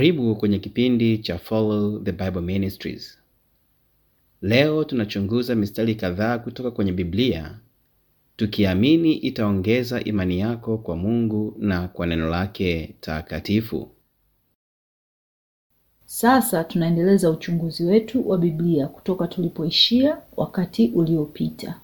Karibu kwenye kipindi cha Follow the Bible Ministries. Leo tunachunguza mistari kadhaa kutoka kwenye Biblia tukiamini itaongeza imani yako kwa Mungu na kwa neno lake takatifu. Sasa tunaendeleza uchunguzi wetu wa Biblia kutoka tulipoishia wakati uliopita.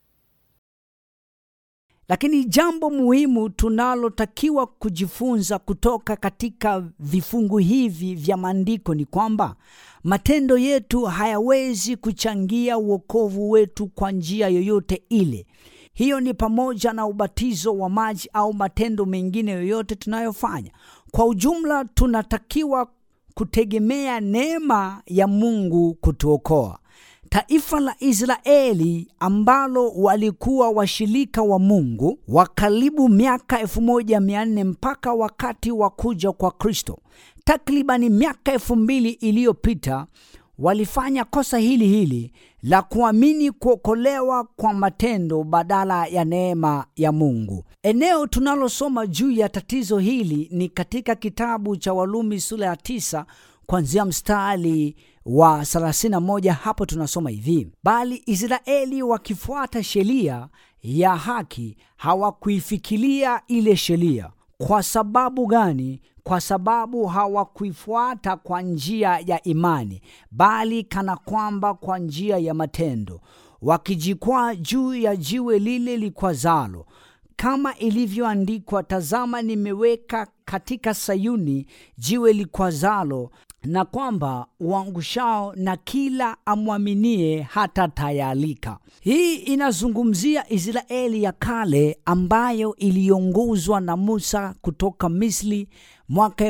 Lakini jambo muhimu tunalotakiwa kujifunza kutoka katika vifungu hivi vya maandiko ni kwamba matendo yetu hayawezi kuchangia uokovu wetu kwa njia yoyote ile. Hiyo ni pamoja na ubatizo wa maji au matendo mengine yoyote tunayofanya. Kwa ujumla, tunatakiwa kutegemea neema ya Mungu kutuokoa. Taifa la Israeli ambalo walikuwa washirika wa Mungu wa karibu miaka 1400 mpaka wakati wa kuja kwa Kristo, takribani miaka elfu mbili iliyopita, walifanya kosa hili hili la kuamini kuokolewa kwa matendo badala ya neema ya Mungu. Eneo tunalosoma juu ya tatizo hili ni katika kitabu cha Warumi sura ya tisa kuanzia mstari wa 31. Hapo tunasoma hivi: bali Israeli wakifuata sheria ya haki hawakuifikiria ile sheria. Kwa sababu gani? Kwa sababu hawakuifuata kwa njia ya imani, bali kana kwamba kwa njia ya matendo, wakijikwaa juu ya jiwe lile likwazalo kama ilivyoandikwa, tazama, nimeweka katika Sayuni jiwe likwazalo, na kwamba uangushao na kila amwaminie hata tayalika. Hii inazungumzia Israeli ya kale ambayo iliongozwa na Musa kutoka Misri mwaka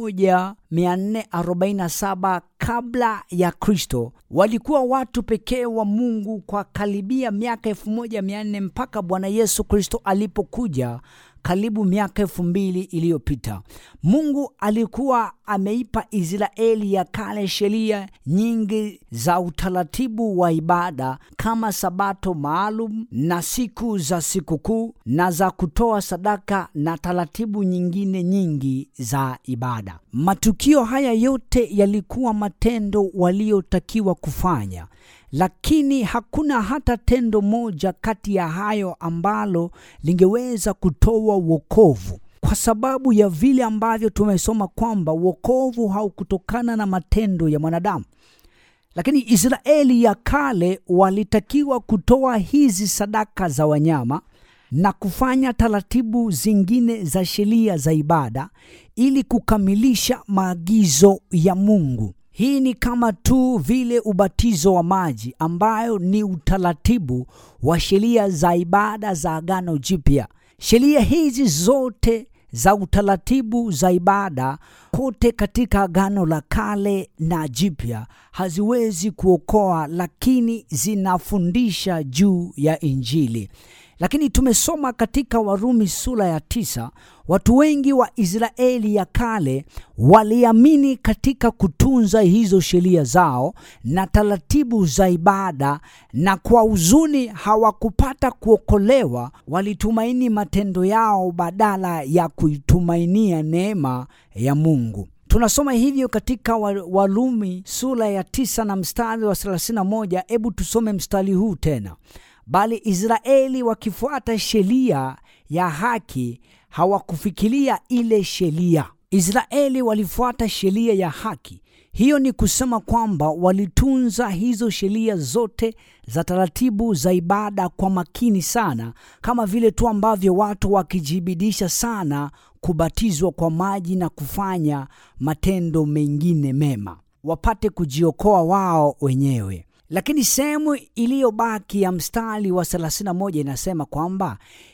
1447 kabla ya Kristo. Walikuwa watu pekee wa Mungu kwa karibia miaka 1400 mpaka Bwana Yesu Kristo alipokuja karibu miaka elfu mbili iliyopita. Mungu alikuwa ameipa Israeli ya kale sheria nyingi za utaratibu wa ibada kama Sabato maalum na siku za sikukuu na za kutoa sadaka na taratibu nyingine nyingi za ibada. Matukio haya yote yalikuwa matendo waliotakiwa kufanya lakini hakuna hata tendo moja kati ya hayo ambalo lingeweza kutoa wokovu, kwa sababu ya vile ambavyo tumesoma kwamba wokovu haukutokana na matendo ya mwanadamu. Lakini Israeli ya kale walitakiwa kutoa hizi sadaka za wanyama na kufanya taratibu zingine za sheria za ibada ili kukamilisha maagizo ya Mungu. Hii ni kama tu vile ubatizo wa maji ambayo ni utaratibu wa sheria za ibada za Agano Jipya. Sheria hizi zote za utaratibu za ibada kote katika Agano la Kale na Jipya haziwezi kuokoa, lakini zinafundisha juu ya Injili. Lakini tumesoma katika Warumi sura ya tisa, watu wengi wa Israeli ya kale waliamini katika kutunza hizo sheria zao na taratibu za ibada, na kwa huzuni hawakupata kuokolewa. Walitumaini matendo yao badala ya kuitumainia neema ya Mungu. Tunasoma hivyo katika Warumi sura ya tisa na mstari wa 31. Hebu tusome mstari huu tena. Bali Israeli wakifuata sheria ya haki hawakufikiria ile sheria. Israeli walifuata sheria ya haki. Hiyo ni kusema kwamba walitunza hizo sheria zote za taratibu za ibada kwa makini sana, kama vile tu ambavyo watu wakijibidisha sana kubatizwa kwa maji na kufanya matendo mengine mema wapate kujiokoa wao wenyewe. Lakini sehemu iliyobaki ya mstari wa 31 inasema kwamba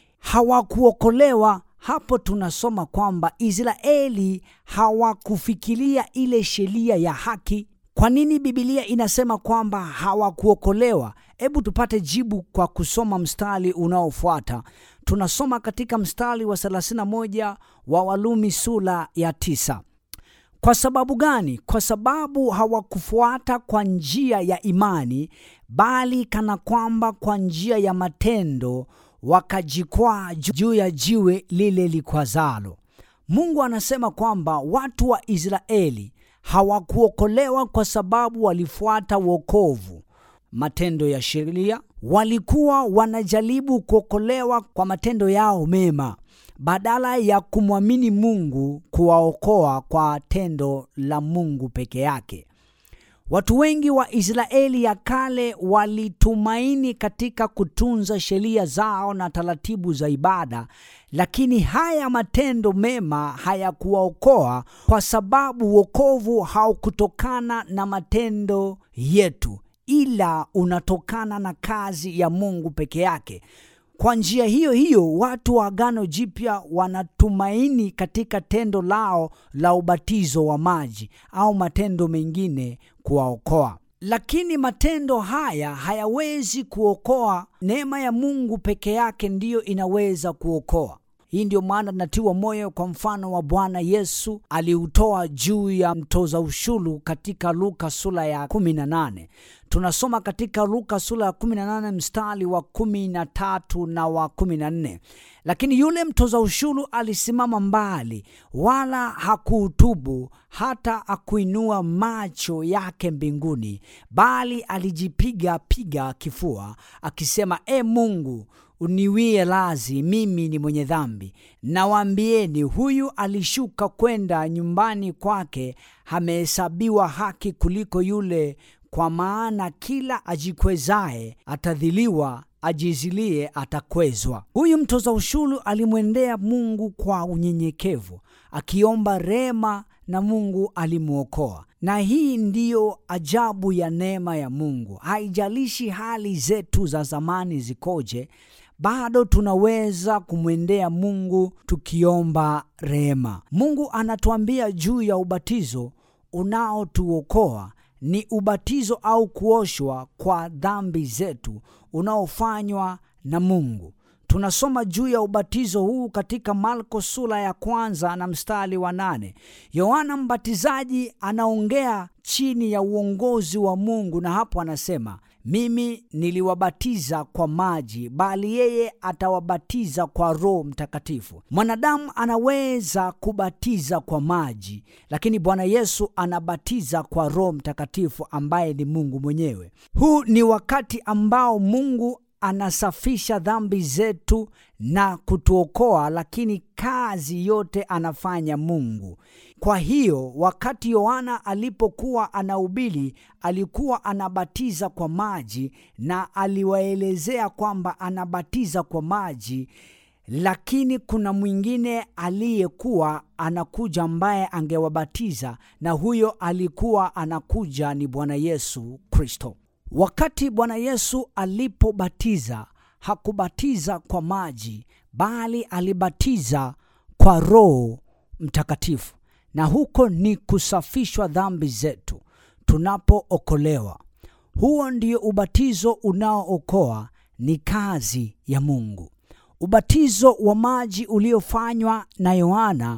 hawakuokolewa. Hapo tunasoma kwamba Israeli hawakufikiria ile sheria ya haki. Kwa nini Biblia inasema kwamba hawakuokolewa? Hebu tupate jibu kwa kusoma mstari unaofuata. Tunasoma katika mstari wa 31 wa Warumi sura ya tisa. Kwa sababu gani? Kwa sababu hawakufuata kwa njia ya imani, bali kana kwamba kwa njia ya matendo wakajikwaa juu ya jiwe lile likwazalo. Mungu anasema kwamba watu wa Israeli hawakuokolewa kwa sababu walifuata wokovu, matendo ya sheria. Walikuwa wanajaribu kuokolewa kwa matendo yao mema badala ya kumwamini Mungu kuwaokoa kwa tendo la Mungu peke yake. Watu wengi wa Israeli ya kale walitumaini katika kutunza sheria zao na taratibu za ibada, lakini haya matendo mema hayakuwaokoa kwa sababu wokovu haukutokana na matendo yetu, ila unatokana na kazi ya Mungu peke yake. Kwa njia hiyo hiyo, watu wa Agano Jipya wanatumaini katika tendo lao la ubatizo wa maji au matendo mengine kuwaokoa, lakini matendo haya hayawezi kuokoa. Neema ya Mungu peke yake ndiyo inaweza kuokoa. Hii ndio maana natiwa moyo kwa mfano wa Bwana Yesu aliutoa juu ya mtoza ushuru katika Luka sura ya 18. Tunasoma katika Luka sura ya 18 mstari wa 13 na wa 14. Lakini yule mtoza ushuru alisimama mbali, wala hakuutubu hata akuinua macho yake mbinguni, bali alijipiga piga kifua akisema, E Mungu uniwie lazi, mimi ni mwenye dhambi. Nawaambieni, huyu alishuka kwenda nyumbani kwake amehesabiwa haki kuliko yule, kwa maana kila ajikwezaye atadhiliwa, ajizilie atakwezwa. Huyu mtoza ushuru alimwendea Mungu kwa unyenyekevu, akiomba rehema na Mungu alimwokoa. Na hii ndiyo ajabu ya neema ya Mungu. Haijalishi hali zetu za zamani zikoje, bado tunaweza kumwendea Mungu tukiomba rehema. Mungu anatuambia juu ya ubatizo unaotuokoa ni ubatizo au kuoshwa kwa dhambi zetu unaofanywa na Mungu. Tunasoma juu ya ubatizo huu katika Marko sura ya kwanza na mstari wa nane. Yohana Mbatizaji anaongea chini ya uongozi wa Mungu, na hapo anasema mimi niliwabatiza kwa maji, bali yeye atawabatiza kwa Roho Mtakatifu. Mwanadamu anaweza kubatiza kwa maji, lakini Bwana Yesu anabatiza kwa Roho Mtakatifu ambaye ni Mungu mwenyewe. Huu ni wakati ambao Mungu anasafisha dhambi zetu na kutuokoa, lakini kazi yote anafanya Mungu. Kwa hiyo wakati Yohana alipokuwa anahubiri, alikuwa anabatiza kwa maji na aliwaelezea kwamba anabatiza kwa maji, lakini kuna mwingine aliyekuwa anakuja ambaye angewabatiza, na huyo alikuwa anakuja ni Bwana Yesu Kristo. Wakati Bwana Yesu alipobatiza hakubatiza kwa maji, bali alibatiza kwa Roho Mtakatifu, na huko ni kusafishwa dhambi zetu tunapookolewa. Huo ndio ubatizo unaookoa, ni kazi ya Mungu. Ubatizo wa maji uliofanywa na Yohana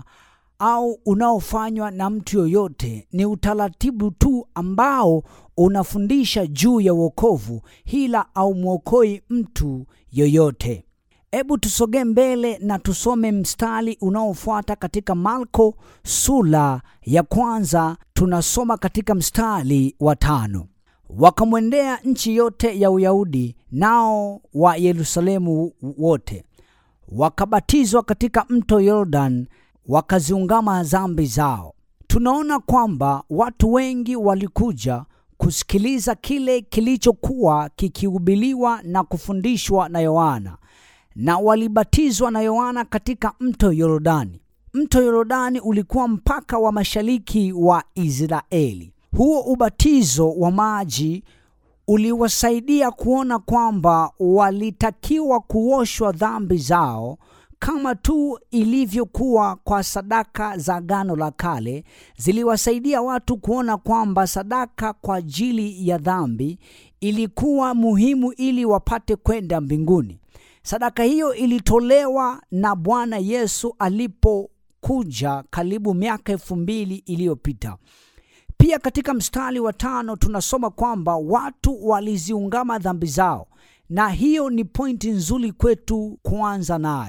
au unaofanywa na mtu yoyote ni utaratibu tu ambao unafundisha juu ya wokovu, hila au mwokoi mtu yoyote. Hebu tusogee mbele na tusome mstari unaofuata katika Marko sura ya kwanza. Tunasoma katika mstari wa tano: wakamwendea nchi yote ya Uyahudi nao wa Yerusalemu wote, wakabatizwa katika mto Yordan, wakaziungama dhambi zao. Tunaona kwamba watu wengi walikuja kusikiliza kile kilichokuwa kikihubiriwa na kufundishwa na Yohana na walibatizwa na Yohana katika mto Yordani. Mto Yordani ulikuwa mpaka wa mashariki wa Israeli. Huo ubatizo wa maji uliwasaidia kuona kwamba walitakiwa kuoshwa dhambi zao kama tu ilivyokuwa kwa sadaka za Agano la Kale. Ziliwasaidia watu kuona kwamba sadaka kwa ajili ya dhambi ilikuwa muhimu ili wapate kwenda mbinguni. Sadaka hiyo ilitolewa na Bwana Yesu alipokuja karibu miaka elfu mbili iliyopita. Pia katika mstari wa tano tunasoma kwamba watu waliziungama dhambi zao, na hiyo ni pointi nzuri kwetu kuanza nayo.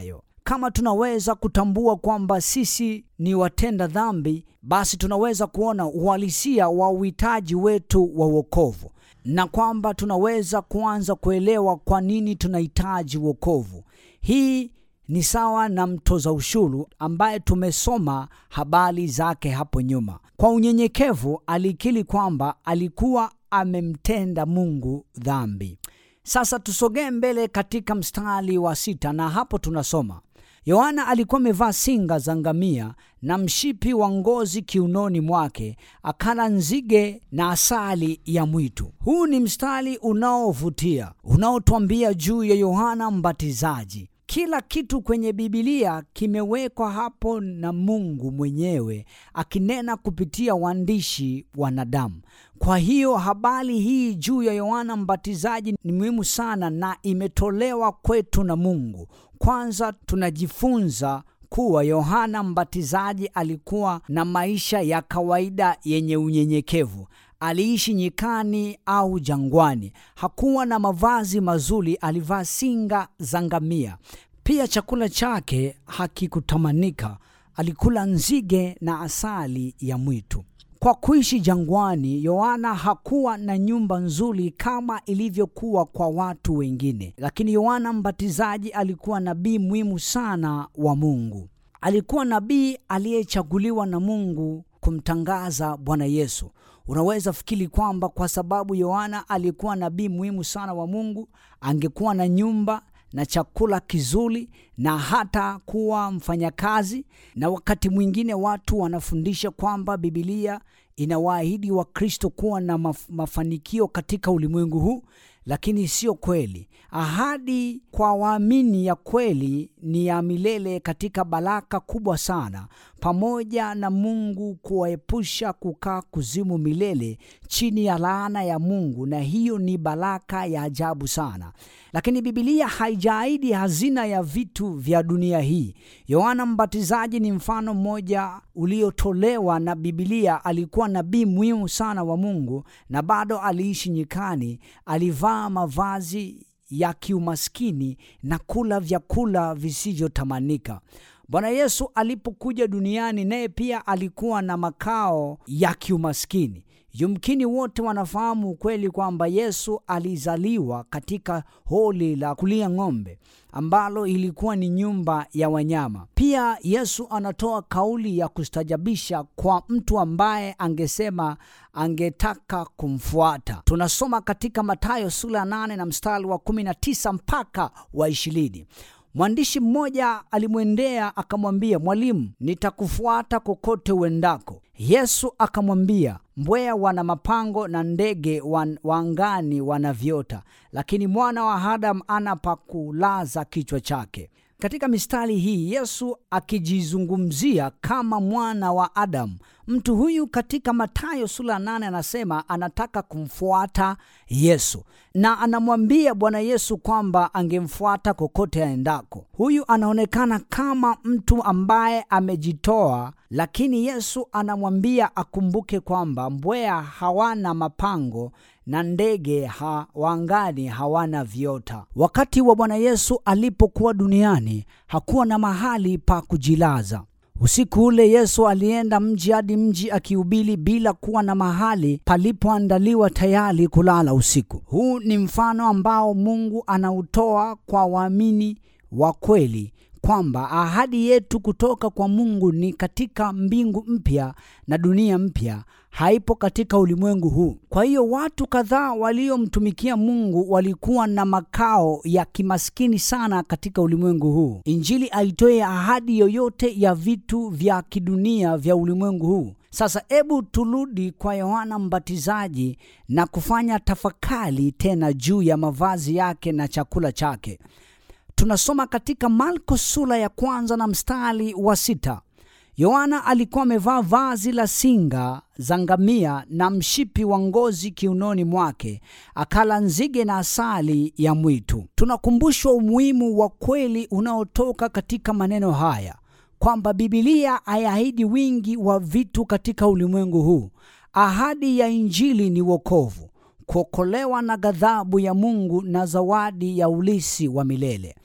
kama tunaweza kutambua kwamba sisi ni watenda dhambi, basi tunaweza kuona uhalisia wa uhitaji wetu wa wokovu na kwamba tunaweza kuanza kuelewa kwa nini tunahitaji wokovu. Hii ni sawa na mtoza ushuru ambaye tumesoma habari zake hapo nyuma. Kwa unyenyekevu alikiri kwamba alikuwa amemtenda Mungu dhambi. Sasa tusogee mbele katika mstari wa sita, na hapo tunasoma Yohana alikuwa amevaa singa za ngamia na mshipi wa ngozi kiunoni mwake, akala nzige na asali ya mwitu. Huu ni mstari unaovutia unaotwambia juu ya Yohana Mbatizaji. Kila kitu kwenye Bibilia kimewekwa hapo na Mungu mwenyewe akinena kupitia waandishi wanadamu. Kwa hiyo habari hii juu ya Yohana Mbatizaji ni muhimu sana na imetolewa kwetu na Mungu. Kwanza tunajifunza kuwa Yohana Mbatizaji alikuwa na maisha ya kawaida yenye unyenyekevu. Aliishi nyikani au jangwani. Hakuwa na mavazi mazuri, alivaa singa za ngamia. Pia chakula chake hakikutamanika, alikula nzige na asali ya mwitu. Kwa kuishi jangwani, Yohana hakuwa na nyumba nzuri kama ilivyokuwa kwa watu wengine, lakini Yohana Mbatizaji alikuwa nabii muhimu sana wa Mungu. Alikuwa nabii aliyechaguliwa na Mungu kumtangaza Bwana Yesu. Unaweza fikiri kwamba kwa sababu Yohana alikuwa nabii muhimu sana wa Mungu, angekuwa na nyumba na chakula kizuri na hata kuwa mfanyakazi. Na wakati mwingine watu wanafundisha kwamba Bibilia inawaahidi Wakristo kuwa na maf mafanikio katika ulimwengu huu, lakini sio kweli. Ahadi kwa waamini ya kweli ni ya milele katika baraka kubwa sana, pamoja na Mungu kuwaepusha kukaa kuzimu milele chini ya laana ya Mungu, na hiyo ni baraka ya ajabu sana. Lakini Bibilia haijaahidi hazina ya vitu vya dunia hii. Yohana Mbatizaji ni mfano mmoja uliotolewa na Bibilia. Alikuwa nabii muhimu sana wa Mungu na bado aliishi nyikani. Alivaa mavazi ya kiumaskini na kula vyakula visivyotamanika. Bwana Yesu alipokuja duniani, naye pia alikuwa na makao ya kiumaskini. Yumkini wote wanafahamu ukweli kwamba Yesu alizaliwa katika holi la kulia ng'ombe ambalo ilikuwa ni nyumba ya wanyama. Pia Yesu anatoa kauli ya kustajabisha kwa mtu ambaye angesema angetaka kumfuata. Tunasoma katika Mathayo sura ya 8 na mstari wa 19 mpaka wa ishirini. Mwandishi mmoja alimwendea akamwambia, Mwalimu, nitakufuata kokote uendako. Yesu akamwambia, mbweha wana mapango na ndege wa angani wana viota, lakini mwana wa Adamu ana pa kulaza kichwa chake. Katika mistari hii Yesu akijizungumzia kama mwana wa Adamu. Mtu huyu katika Mathayo sura ya nane anasema anataka kumfuata Yesu na anamwambia Bwana Yesu kwamba angemfuata kokote aendako. Huyu anaonekana kama mtu ambaye amejitoa, lakini Yesu anamwambia akumbuke kwamba mbweha hawana mapango na ndege ha wangani hawana viota. Wakati wa Bwana Yesu alipokuwa duniani hakuwa na mahali pa kujilaza. Usiku ule Yesu alienda mji hadi mji akihubiri bila kuwa na mahali palipoandaliwa tayari kulala usiku. Huu ni mfano ambao Mungu anautoa kwa waamini wa kweli kwamba ahadi yetu kutoka kwa Mungu ni katika mbingu mpya na dunia mpya, haipo katika ulimwengu huu. Kwa hiyo watu kadhaa waliomtumikia Mungu walikuwa na makao ya kimaskini sana katika ulimwengu huu. Injili haitoi ahadi yoyote ya vitu vya kidunia vya ulimwengu huu. Sasa hebu turudi kwa Yohana Mbatizaji na kufanya tafakari tena juu ya mavazi yake na chakula chake. Tunasoma katika Marko sura ya kwanza na mstari wa sita. Yohana alikuwa amevaa vazi la singa za ngamia na mshipi wa ngozi kiunoni mwake, akala nzige na asali ya mwitu. Tunakumbushwa umuhimu wa kweli unaotoka katika maneno haya kwamba Bibilia haiahidi wingi wa vitu katika ulimwengu huu. Ahadi ya Injili ni wokovu, kuokolewa na ghadhabu ya Mungu na zawadi ya ulisi wa milele.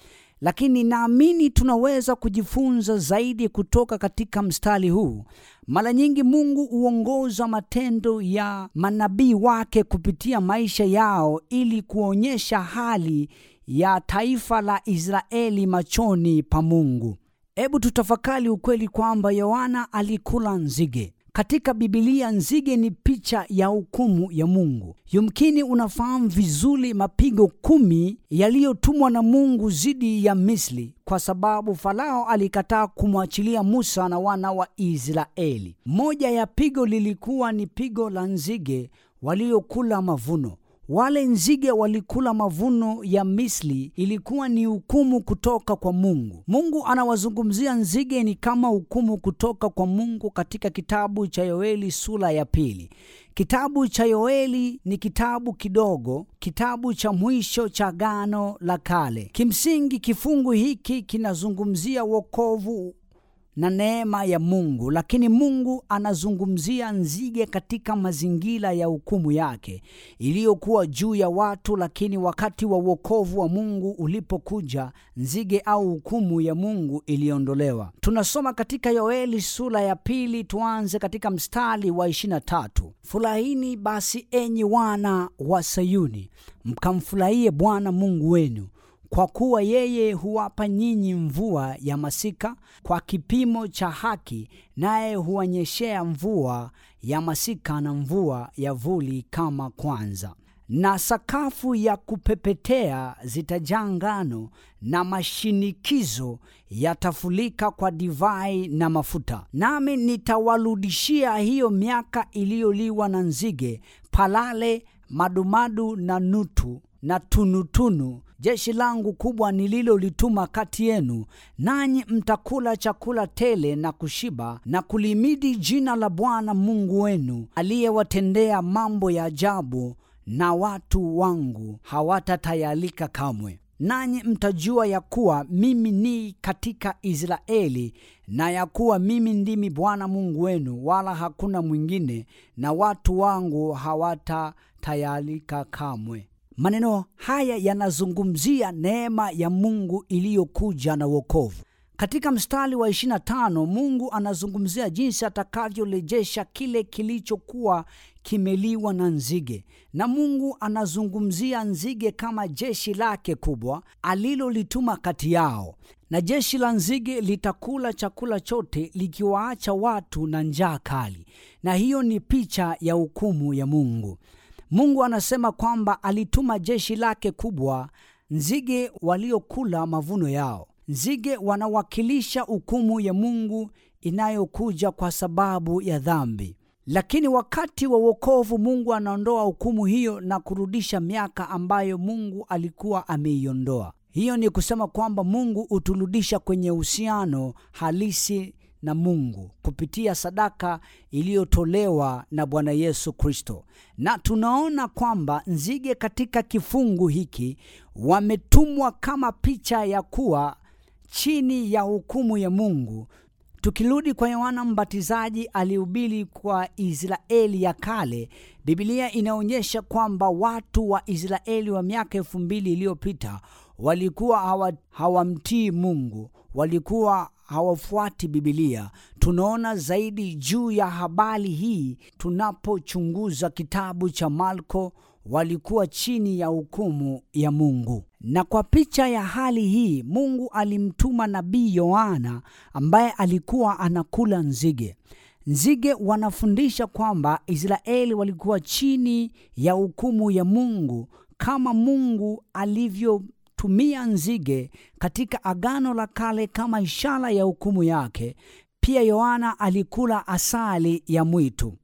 lakini naamini tunaweza kujifunza zaidi kutoka katika mstari huu. Mara nyingi Mungu huongoza matendo ya manabii wake kupitia maisha yao ili kuonyesha hali ya taifa la Israeli machoni pa Mungu. Hebu tutafakari ukweli kwamba Yohana alikula nzige. Katika Bibilia nzige ni picha ya hukumu ya Mungu. Yumkini unafahamu vizuri mapigo kumi yaliyotumwa na Mungu dhidi ya Misri kwa sababu Farao alikataa kumwachilia Musa na wana wa Israeli. Moja ya pigo lilikuwa ni pigo la nzige waliokula mavuno. Wale nzige walikula mavuno ya Misri, ilikuwa ni hukumu kutoka kwa Mungu. Mungu anawazungumzia nzige ni kama hukumu kutoka kwa Mungu katika kitabu cha Yoeli sura ya pili. Kitabu cha Yoeli ni kitabu kidogo, kitabu cha mwisho cha Agano la Kale. Kimsingi, kifungu hiki kinazungumzia wokovu na neema ya Mungu, lakini Mungu anazungumzia nzige katika mazingira ya hukumu yake iliyokuwa juu ya watu. Lakini wakati wa wokovu wa Mungu ulipokuja, nzige au hukumu ya Mungu iliondolewa. Tunasoma katika Yoeli sura ya pili, tuanze katika mstari wa 23: Furahini basi enyi wana wa Sayuni, mkamfurahie Bwana Mungu wenu kwa kuwa yeye huwapa nyinyi mvua ya masika kwa kipimo cha haki, naye huwanyeshea mvua ya masika na mvua ya vuli kama kwanza. Na sakafu ya kupepetea zitajaa ngano, na mashinikizo yatafulika kwa divai na mafuta. Nami nitawarudishia hiyo miaka iliyoliwa na nzige, palale, madumadu na nutu na tunutunu jeshi langu kubwa nililolituma kati yenu, nanyi mtakula chakula tele na kushiba na kulimidi jina la Bwana Mungu wenu aliyewatendea mambo ya ajabu, na watu wangu hawatatayalika kamwe. Nanyi mtajua ya kuwa mimi ni katika Israeli, na ya kuwa mimi ndimi Bwana Mungu wenu, wala hakuna mwingine, na watu wangu hawatatayalika kamwe. Maneno haya yanazungumzia neema ya Mungu iliyokuja na wokovu. Katika mstari wa 25 Mungu anazungumzia jinsi atakavyorejesha kile kilichokuwa kimeliwa na nzige, na Mungu anazungumzia nzige kama jeshi lake kubwa alilolituma kati yao, na jeshi la nzige litakula chakula chote likiwaacha watu na njaa kali, na hiyo ni picha ya hukumu ya Mungu. Mungu anasema kwamba alituma jeshi lake kubwa, nzige waliokula mavuno yao. Nzige wanawakilisha hukumu ya Mungu inayokuja kwa sababu ya dhambi. Lakini wakati wa wokovu, Mungu anaondoa hukumu hiyo na kurudisha miaka ambayo Mungu alikuwa ameiondoa. Hiyo ni kusema kwamba Mungu huturudisha kwenye uhusiano halisi na Mungu kupitia sadaka iliyotolewa na Bwana Yesu Kristo. Na tunaona kwamba nzige katika kifungu hiki wametumwa kama picha ya kuwa chini ya hukumu ya Mungu. Tukirudi kwa Yohana Mbatizaji alihubiri kwa Israeli ya kale, Biblia inaonyesha kwamba watu wa Israeli wa miaka elfu mbili iliyopita walikuwa hawa, hawamtii Mungu, walikuwa hawafuati Bibilia. Tunaona zaidi juu ya habari hii tunapochunguza kitabu cha Marko. Walikuwa chini ya hukumu ya Mungu, na kwa picha ya hali hii Mungu alimtuma nabii Yohana ambaye alikuwa anakula nzige. Nzige wanafundisha kwamba Israeli walikuwa chini ya hukumu ya Mungu kama Mungu alivyo tumia nzige katika Agano la Kale kama ishara ya hukumu yake. Pia Yohana alikula asali ya mwitu.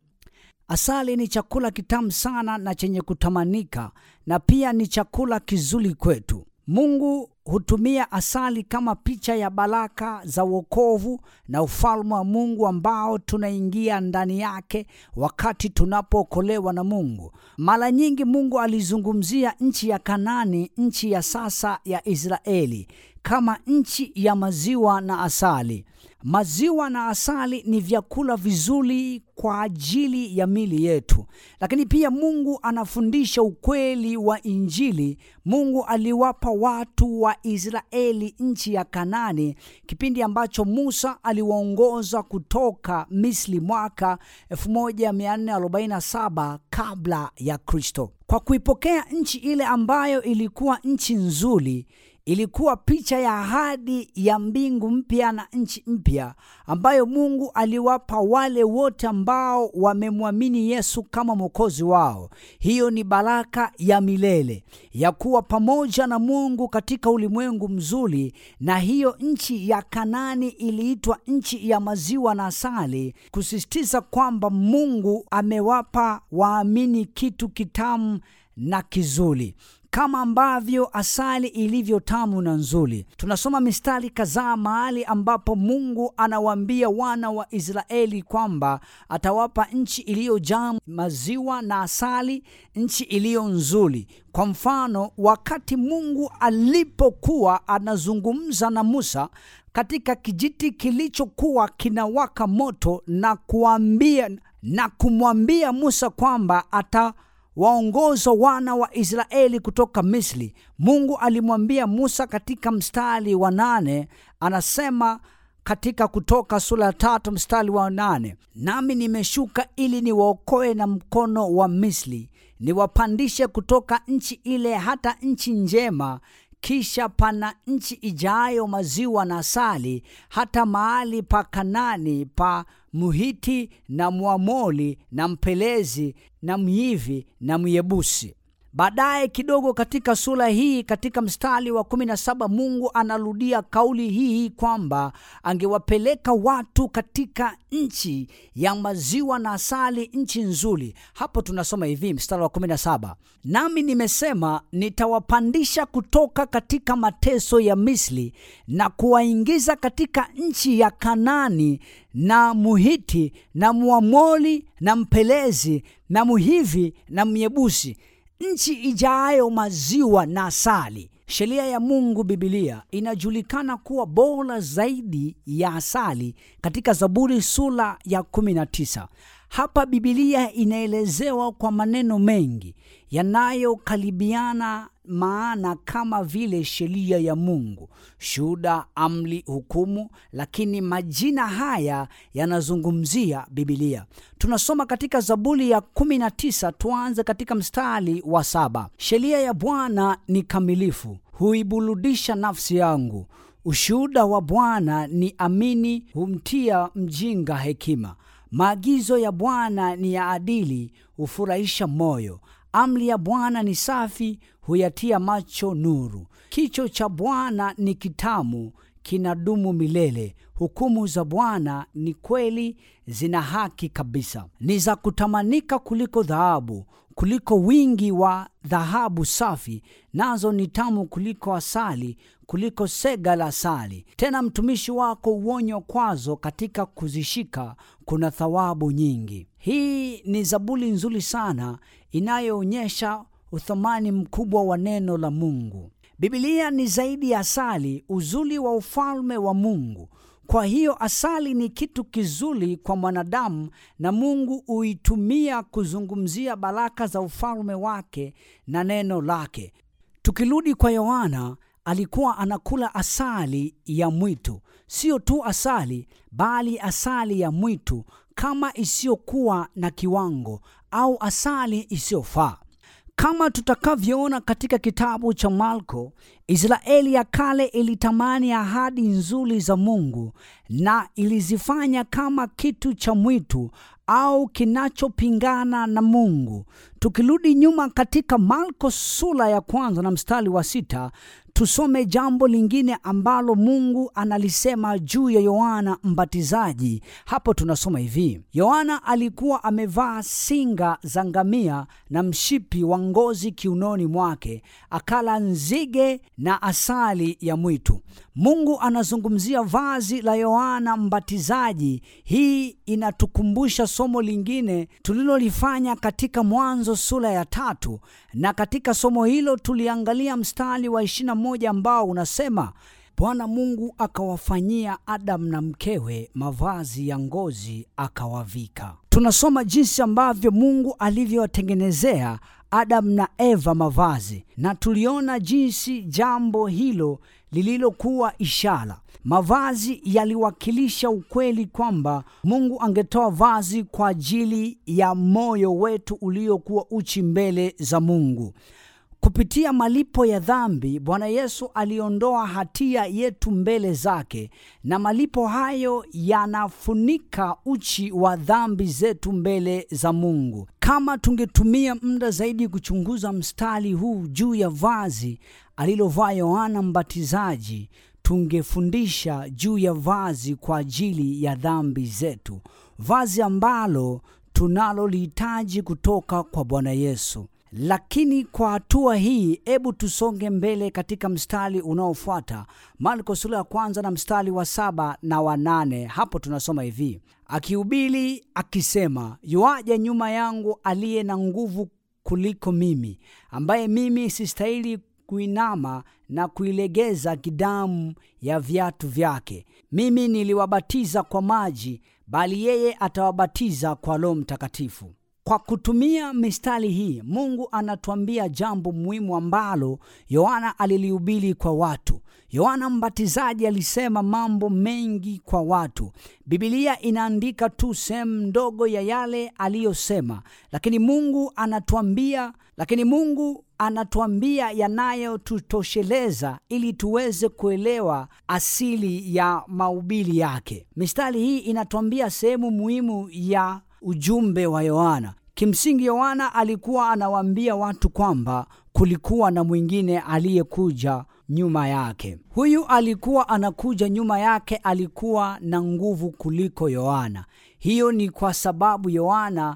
Asali ni chakula kitamu sana na chenye kutamanika, na pia ni chakula kizuri kwetu. Mungu hutumia asali kama picha ya baraka za wokovu na ufalme wa Mungu ambao tunaingia ndani yake wakati tunapookolewa na Mungu. Mara nyingi Mungu alizungumzia nchi ya Kanani, nchi ya sasa ya Israeli, kama nchi ya maziwa na asali. Maziwa na asali ni vyakula vizuri kwa ajili ya mili yetu, lakini pia Mungu anafundisha ukweli wa Injili. Mungu aliwapa watu wa Israeli nchi ya Kanani kipindi ambacho Musa aliwaongoza kutoka Misri mwaka 1447 kabla ya Kristo. Kwa kuipokea nchi ile ambayo ilikuwa nchi nzuri ilikuwa picha ya ahadi ya mbingu mpya na nchi mpya ambayo Mungu aliwapa wale wote ambao wamemwamini Yesu kama mwokozi wao. Hiyo ni baraka ya milele ya kuwa pamoja na Mungu katika ulimwengu mzuri, na hiyo nchi ya Kanani iliitwa nchi ya maziwa na asali, kusisitiza kwamba Mungu amewapa waamini kitu kitamu na kizuri kama ambavyo asali ilivyo tamu na nzuri. Tunasoma mistari kadhaa mahali ambapo Mungu anawaambia wana wa Israeli kwamba atawapa nchi iliyojaa maziwa na asali, nchi iliyo nzuri. Kwa mfano, wakati Mungu alipokuwa anazungumza na Musa katika kijiti kilichokuwa kinawaka moto na kuambia na kumwambia Musa kwamba ata waongoza wana wa Israeli kutoka Misri. Mungu alimwambia Musa katika mstari wa nane, anasema katika Kutoka sura ya tatu mstari wa nane, nami nimeshuka ili niwaokoe na mkono wa Misri, niwapandishe kutoka nchi ile hata nchi njema kisha pana nchi ijayo maziwa na asali, hata mahali pa Kanani pa Muhiti na Mwamoli na Mpelezi na Myivi na Myebusi. Baadaye kidogo katika sura hii, katika mstari wa kumi na saba, Mungu anarudia kauli hii kwamba angewapeleka watu katika nchi ya maziwa na asali, nchi nzuri. Hapo tunasoma hivi, mstari wa kumi na saba, nami nimesema nitawapandisha kutoka katika mateso ya Misri na kuwaingiza katika nchi ya Kanani na Muhiti na Mwamoli na Mpelezi na Muhivi na Myebusi nchi ijayo maziwa na asali. Sheria ya Mungu, Bibilia, inajulikana kuwa bora zaidi ya asali katika Zaburi sura ya 19. Hapa Bibilia inaelezewa kwa maneno mengi yanayokaribiana maana kama vile sheria ya Mungu, shuhuda, amri, hukumu, lakini majina haya yanazungumzia Bibilia. Tunasoma katika Zaburi ya 19, tuanze katika mstari wa saba. Sheria ya Bwana ni kamilifu, huiburudisha nafsi yangu. Ushuhuda wa Bwana ni amini, humtia mjinga hekima. Maagizo ya Bwana ni ya adili, hufurahisha moyo. Amri ya Bwana ni safi, huyatia macho nuru. Kicho cha Bwana ni kitamu, kinadumu milele. Hukumu za Bwana ni kweli, zina haki kabisa. Ni za kutamanika kuliko dhahabu, kuliko wingi wa dhahabu safi, nazo ni tamu kuliko asali, kuliko sega la asali. Tena mtumishi wako uonywa kwazo, katika kuzishika kuna thawabu nyingi. Hii ni zaburi nzuri sana inayoonyesha uthamani mkubwa wa neno la Mungu. Biblia ni zaidi ya asali, uzuri wa ufalme wa Mungu. Kwa hiyo asali ni kitu kizuri kwa mwanadamu, na Mungu huitumia kuzungumzia baraka za ufalme wake na neno lake. Tukirudi kwa Yohana, alikuwa anakula asali ya mwitu, sio tu asali, bali asali ya mwitu kama isiyokuwa na kiwango au asali isiyofaa. Kama tutakavyoona katika kitabu cha Marko, Israeli ya kale ilitamani ahadi nzuri za Mungu na ilizifanya kama kitu cha mwitu au kinachopingana na Mungu. Tukirudi nyuma katika Marko sura ya kwanza na mstari wa sita tusome jambo lingine ambalo Mungu analisema juu ya Yohana Mbatizaji. Hapo tunasoma hivi: Yohana alikuwa amevaa singa za ngamia na mshipi wa ngozi kiunoni mwake, akala nzige na asali ya mwitu. Mungu anazungumzia vazi la Yohana Mbatizaji. Hii inatukumbusha somo lingine tulilolifanya katika Mwanzo sura ya tatu, na katika somo hilo tuliangalia mstari wa 21 ambao unasema Bwana Mungu akawafanyia Adamu na mkewe mavazi ya ngozi akawavika. Tunasoma jinsi ambavyo Mungu alivyowatengenezea Adamu na Eva mavazi, na tuliona jinsi jambo hilo lililokuwa ishara. Mavazi yaliwakilisha ukweli kwamba Mungu angetoa vazi kwa ajili ya moyo wetu uliokuwa uchi mbele za Mungu. Kupitia malipo ya dhambi, Bwana Yesu aliondoa hatia yetu mbele zake, na malipo hayo yanafunika uchi wa dhambi zetu mbele za Mungu. Kama tungetumia muda zaidi kuchunguza mstari huu juu ya vazi alilovaa Yohana Mbatizaji, tungefundisha juu ya vazi kwa ajili ya dhambi zetu, vazi ambalo tunalolihitaji kutoka kwa Bwana Yesu. Lakini kwa hatua hii, hebu tusonge mbele katika mstari unaofuata, Marko sura ya kwanza na mstari wa saba na wa nane. Hapo tunasoma hivi: akihubiri akisema, yuaja nyuma yangu aliye na nguvu kuliko mimi, ambaye mimi sistahili kuinama na kuilegeza kidamu ya viatu vyake. Mimi niliwabatiza kwa maji, bali yeye atawabatiza kwa Roho Mtakatifu. Kwa kutumia mistari hii, Mungu anatuambia jambo muhimu ambalo Yohana alilihubiri kwa watu. Yohana Mbatizaji alisema mambo mengi kwa watu. Bibilia inaandika tu sehemu ndogo ya yale aliyosema, lakini Mungu anatuambia lakini Mungu anatuambia yanayotutosheleza ili tuweze kuelewa asili ya mahubiri yake. Mistari hii inatuambia sehemu muhimu ya ujumbe wa Yohana. Kimsingi, Yohana alikuwa anawaambia watu kwamba kulikuwa na mwingine aliyekuja nyuma yake. Huyu alikuwa anakuja nyuma yake, alikuwa na nguvu kuliko Yohana. Hiyo ni kwa sababu Yohana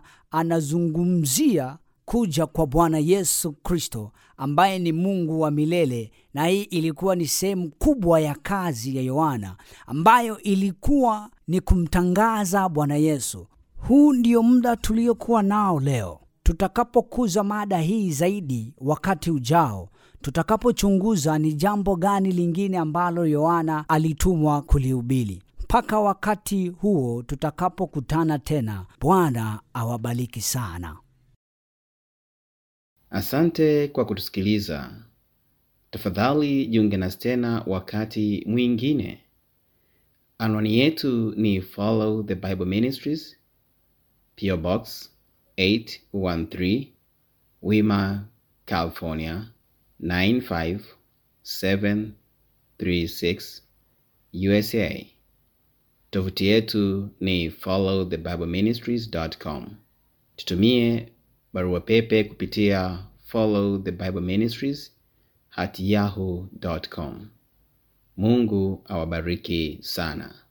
anazungumzia kuja kwa Bwana Yesu Kristo ambaye ni Mungu wa milele, na hii ilikuwa ni sehemu kubwa ya kazi ya Yohana ambayo ilikuwa ni kumtangaza Bwana Yesu. Huu ndio muda tuliokuwa nao leo. Tutakapokuza mada hii zaidi wakati ujao, tutakapochunguza ni jambo gani lingine ambalo Yohana alitumwa kulihubiri. Mpaka wakati huo tutakapokutana tena, Bwana awabariki sana. Asante kwa kutusikiliza. Tafadhali jiunge nasi tena wakati mwingine. Anwani yetu ni Follow the Bible Ministries, PO Box 813, Wima, California 95736, USA. Tovuti yetu ni followthebibleministries.com. Tutumie barua pepe kupitia follow the bible ministries at yahoo.com. Mungu awabariki sana.